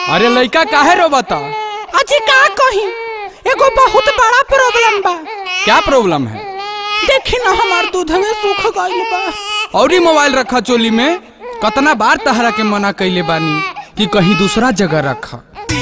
अरे लइका काहे रोबता अजी का कही एगो बहुत बड़ा प्रॉब्लम बा क्या प्रॉब्लम है देखी ना हमार दूध में सूख गइल बा औरी मोबाइल रखा चोली में कतना बार तहरा के मना कैले बानी कि कहीं दूसरा जगह रखा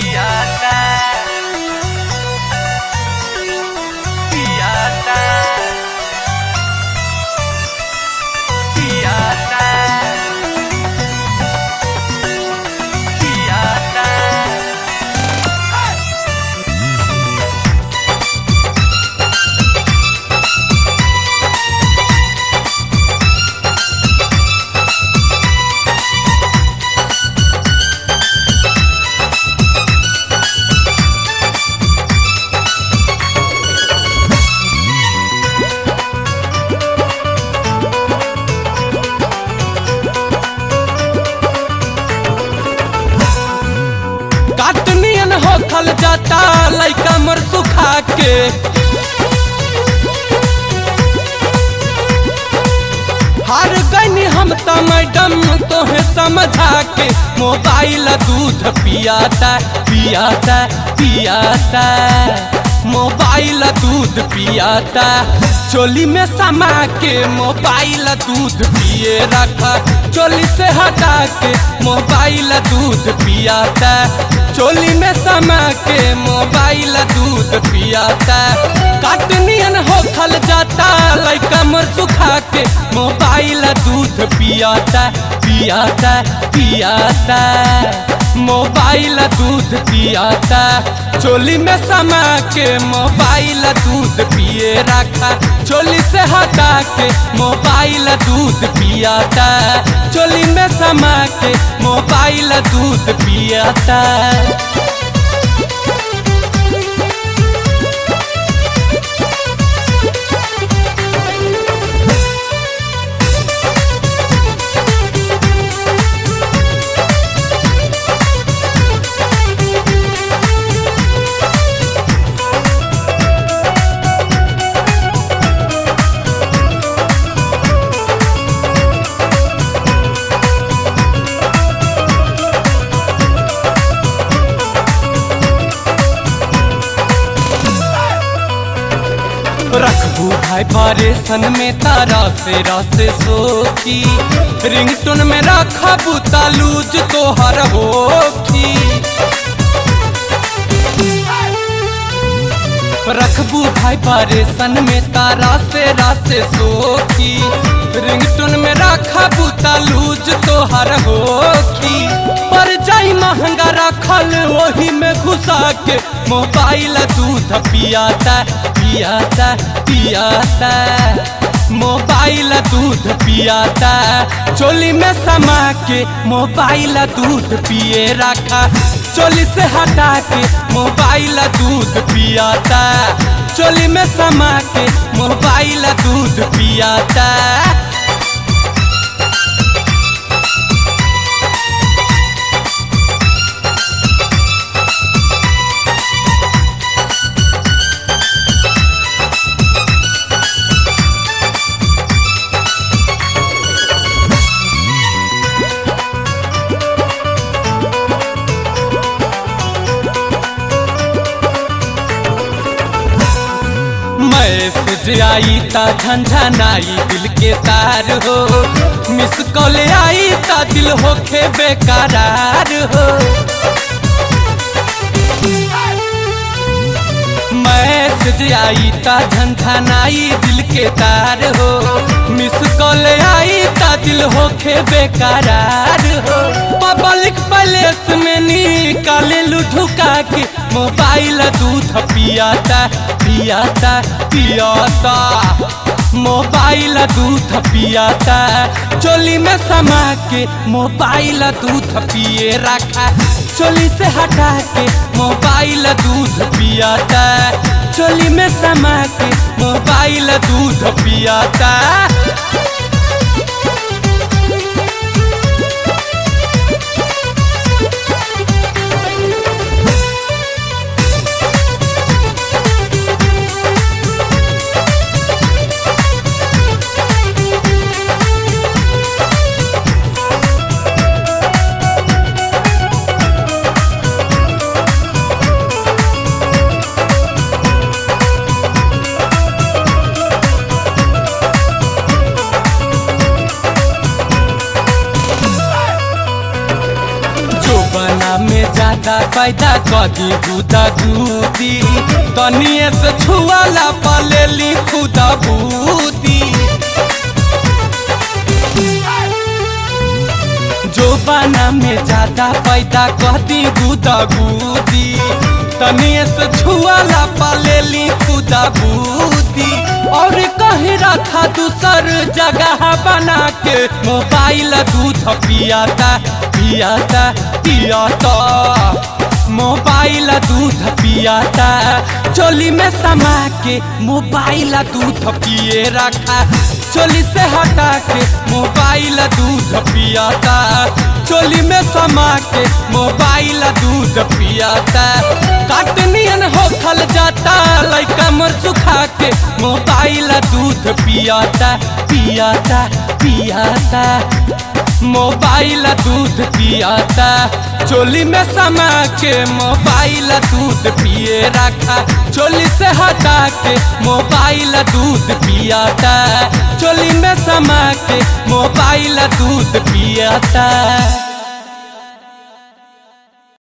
काटनियन होखल जाता लइका मर सुखा के हार गईनी हम त मैडम तोहे समझा के मोबाइल दूध पियाता पियाता पियाता मोबाइल दूध पियाता चोली में समा के मोबाइल दूध पिए रखा चोली से हटा के मोबाइल दूध पियाता चोली में समा के मोबाइल दूध पियाता काटनियन होखल जाता लइका मर सुखा के मोबाइल दूध पियाता पियाता पियाता मोबाइल दूध पियाता चोली में समा के मोबाइल दूध पिए रखा चोली से हटा के मोबाइल दूध पियाता चोली में समा के मोबाइल दूध पियाता रखबू भाई परेशन में तारा से रस सोखी रिंगटोन में रखबू तालूज तोहर होखी रखबू भाई परेशन में तारा से रस सोखी रिंगटोन में रखबू तालूज तोहर होखी पर जाई महंगा रखल वही में घुसा के मोबाइल दूध पियाता पियाता पियाता मोबाइल दूध पियाता चोली में समा के मोबाइल दूध पिए रखा चोली से हटा के मोबाइल दूध पियाता चोली में समा के मोबाइल दूध पियाता मैसेज आई ता झंझनाई दिल के तार हो मिस कॉल आई ता दिल होखे बेकरार हो मैसेज आई ता झंझनाई दिल के तार हो मिस कॉल आई ता दिल होखे बेकरार हो पब्लिक प्लेस में निकाले लुठुका के मोबाइल दूध पियाता पियाता पियाता मोबाइल दूध पियाता चोली में समा के मोबाइल दूध पिए रखा चोली से हटा के मोबाइल दूध पियाता चोली में समा के मोबाइल दूध पियाता बाना में ज्यादा पैदा कदी गुदा गुदी तनिए से छुआला पलेली खुदा बूदी जो बाना में ज्यादा पैदा कदी गुदा गुदी तनिए से छुआला पलेली खुदा बूदी और कहीं रखा दूसर जगह बना के मोबाइल दूध पियाता पियाता पियाता मोबाइल दूध पियाता चोली में समा के मोबाइल दूध पिए रखा चोली से हटा के मोबाइल दूध पियाता चोली में समा के मोबाइल दूध पियाता काटनियन होखल जाता लइका मर सुखा के मोबाइल दूध पियाता पियाता पियाता मोबाइल दूध पियाता चोली में समा के मोबाइल दूध पिए रखा चोली से हटा के मोबाइल दूध पियाता चोली में समा के मोबाइल दूध पियाता